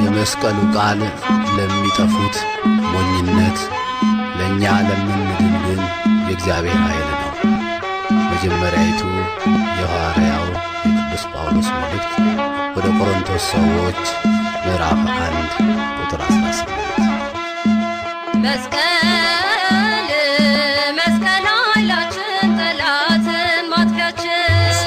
የመስቀሉ ቃል ለሚጠፉት ሞኝነት፣ ለእኛ ለምንድን ግን የእግዚአብሔር ኃይል ነው። መጀመሪያይቱ የሐዋርያው የቅዱስ ጳውሎስ መልእክት ወደ ቆሮንቶስ ሰዎች ምዕራፍ አንድ ቁጥር 18 መስቀል መስቀል ኃይላችን ጠላትን ማጥፊያችን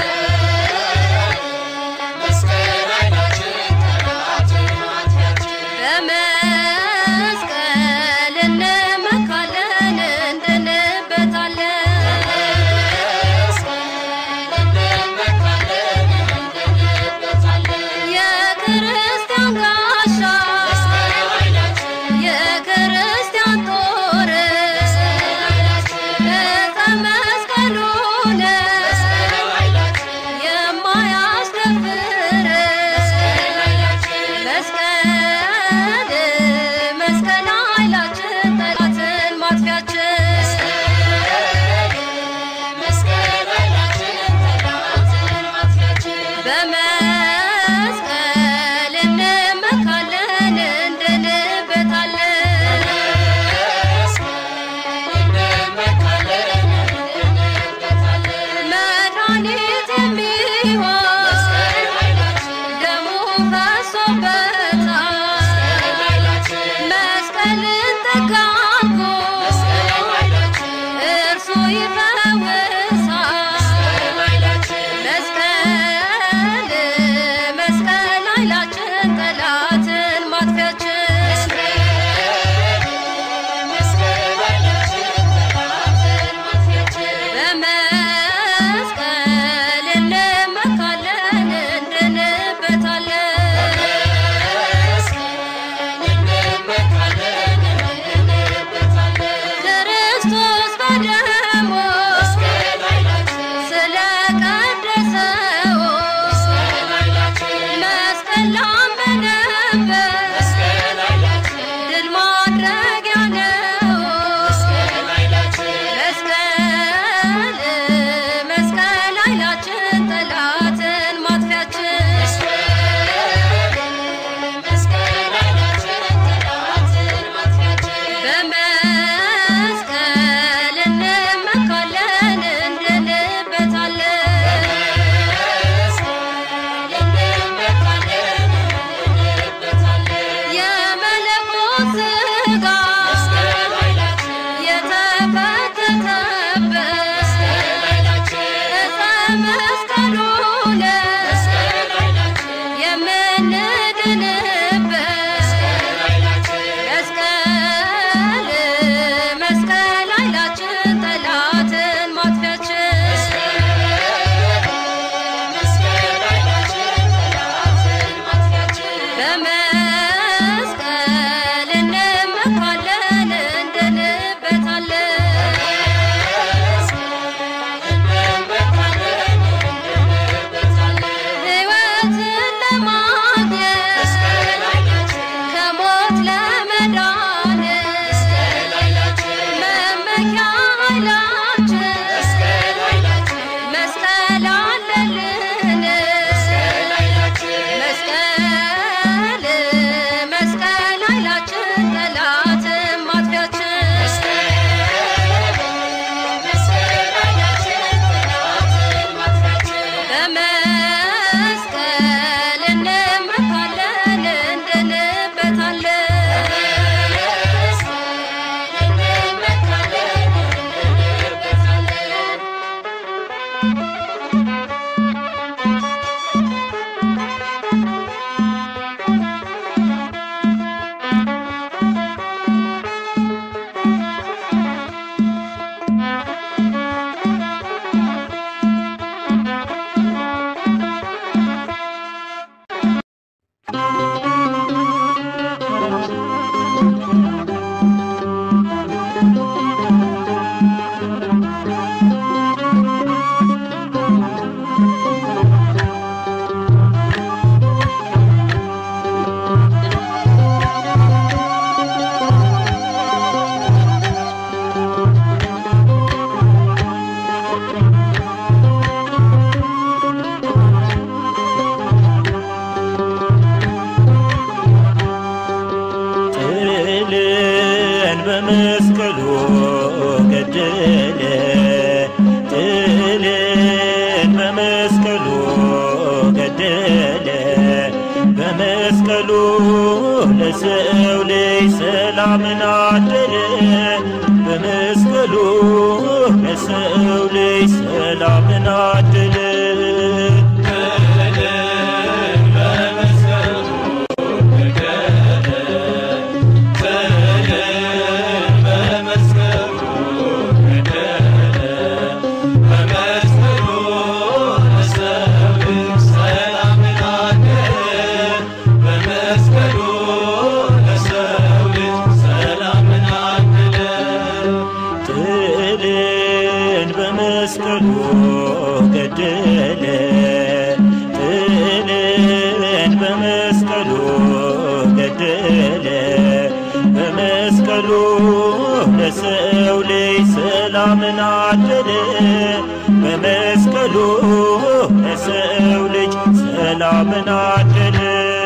በመስቀል እንመካለን እንድንበታለን የክርስቲያን ጋሻ የክርስቲያን ጦር ዕፀ መስቀሉን የማያስደፍር መስቀል መስቀል ኃይላችን ጠላትን ማጥፊያችን በመስቀል እንመካለን እንድንበታለን መድኃኒት የሚሆን ደሙ ፈሶበታል መስቀልን ተጋርጎ እርሱ ይፈውሳል መስቀል መስቀል ኃይላችን ጠላትን ማጥፊያችን በመስቀል እንመካለን እንድንበታለን ክርስቶስ በደሙ ስለቀደሰው መስቀል ላመነበት ድል ማድረጊያ ነው። መስቀል መስቀል ኃይላችን ጠላትን ማጥፊያችን ገደለ በመስቀሉ ለሰው ልጅ ሰላምን አደለ በመስቀሉ ለሰው ልጅ ሰላምን አደለ ጥልን በመስቀሉ ገደለ ጥልን በመስቀሉ ገደለ በመስቀሉ ለሰው ልጅ ሰላምን አደለ በመስቀሉ ለሰው ልጅ ሰላምን አደለ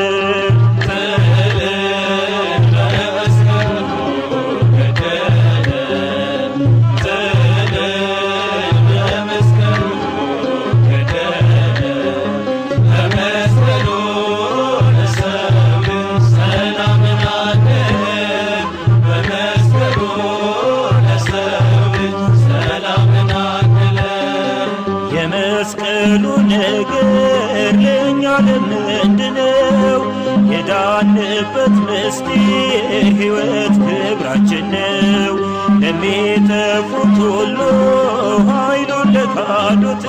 የመስቀሉ ነገር ለእኛ ለምንድነው? የዳንበት ምስጢር ሕይወት ክብራችን ነው። ለሚጠፉት ሁሉ ኃይሉን ለካዱት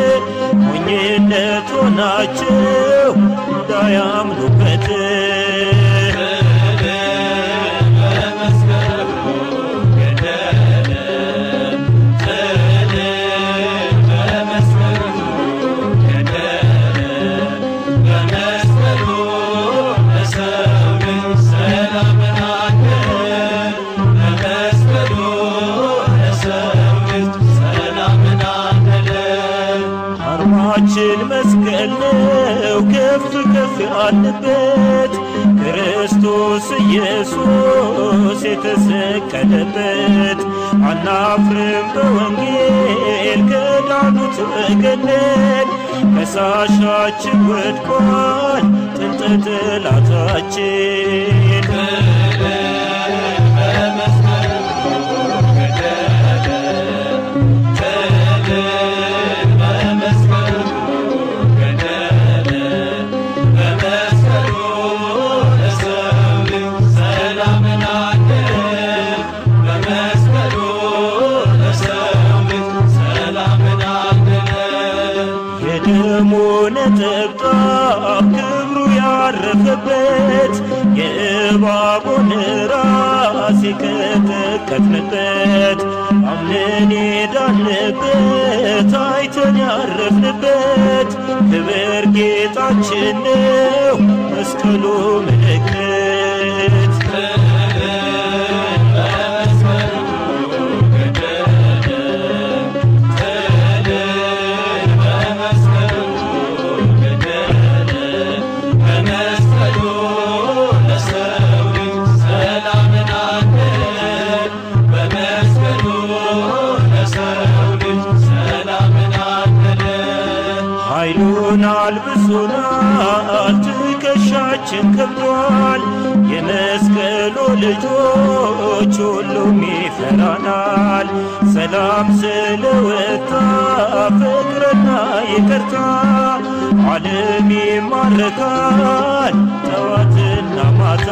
ሞኝነት ሆናቸው እንዳያምኑበት አርማችን መስቀል ነው ከፍ ከፍ ያልንበት ክርስቶስ ኢየሱስ የተሰቀለበት አናፍርም በወንጌል ከዳኑት ወገነን ከሳሻችን ወድቋል ጥንተ ጠላታችን የደሙ ነጠብጣብ ክብሩ ያረፈበት የእባቡን ራስ የቀጠቀጥንበት አምነን የዳንበት አይተን ያረፍንበት ክብር ጌጣችን ነው መስቀሉ ምልክት ኃይሉን አልብሶናል፣ ትከሻችን ከብዷል። የመስቀሉ ልጆች ሁሉም ይፈራናል። ሰላም ስለወጣ ፍቅርና ይቅርታ ዓለም ይማረካል ጠዋትና ማታ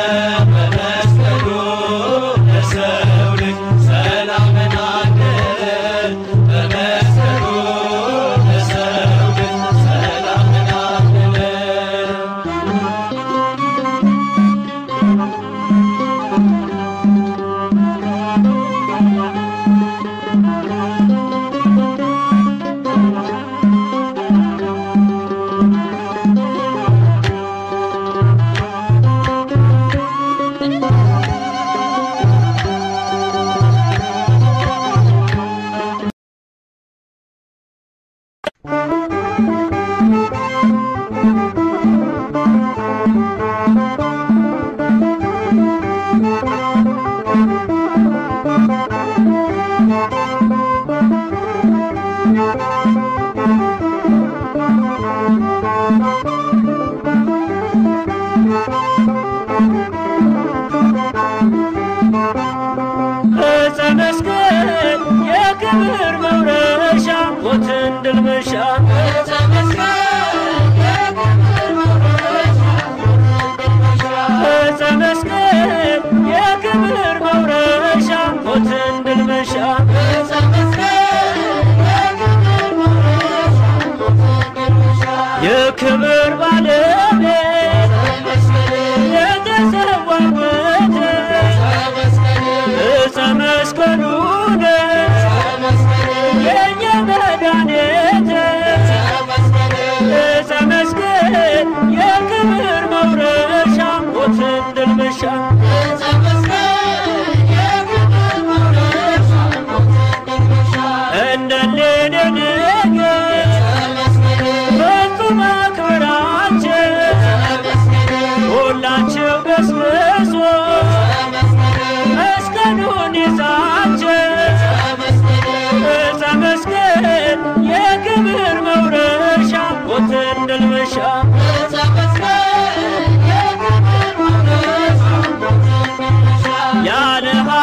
ሰላምን አደለ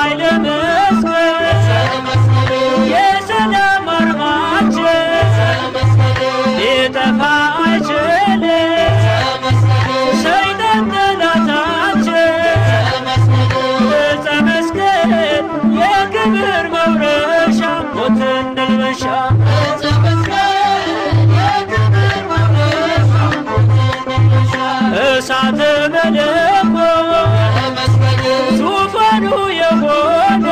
ኃይለ መስቀል የሰላም አርማችን ሊጠፋ አይችልም ሰይጣን ጠላታችን ዕፀ መስቀል የክብር መውረሻ ሞትን ድል መንሻ እሳተ መለኮት ዙፋኑ የሆነ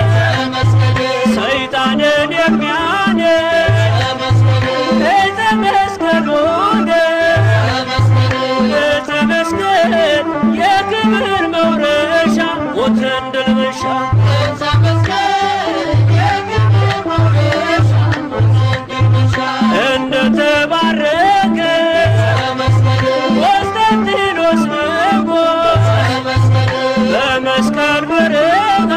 ሰይጣንን የሚያነድ ዕፀ መስቀል ሆነ ዕፀ መስቀል የክብር መውረሻ ሞትን ድል መንሻ እንደተባረከ ቆስጠንጢኖስ ንጉሥ በመስቀል በረሃ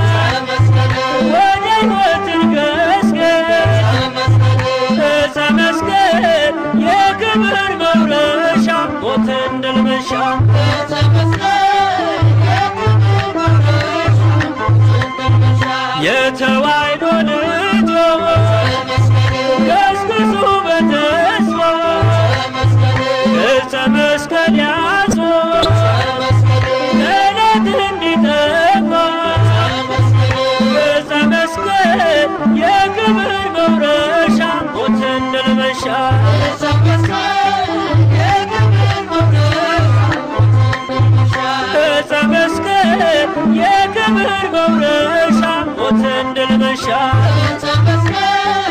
ወደ ሕይወትን ገስገስ ዕፀ መስቀል የክብር መውረሻ ሞትን ድል መንሻ የተዋሕዶ ልጆች ገስግሱ በተስፋ ዕፀ መስቀል ያዙ ጠላት እንዲጠፋ ዕፀ መስቀል የክብር መውረሻ ሞትን ድል መንሻ ዕፀ መስቀል የክብር መውረሻ ሞትን ድል መንሻ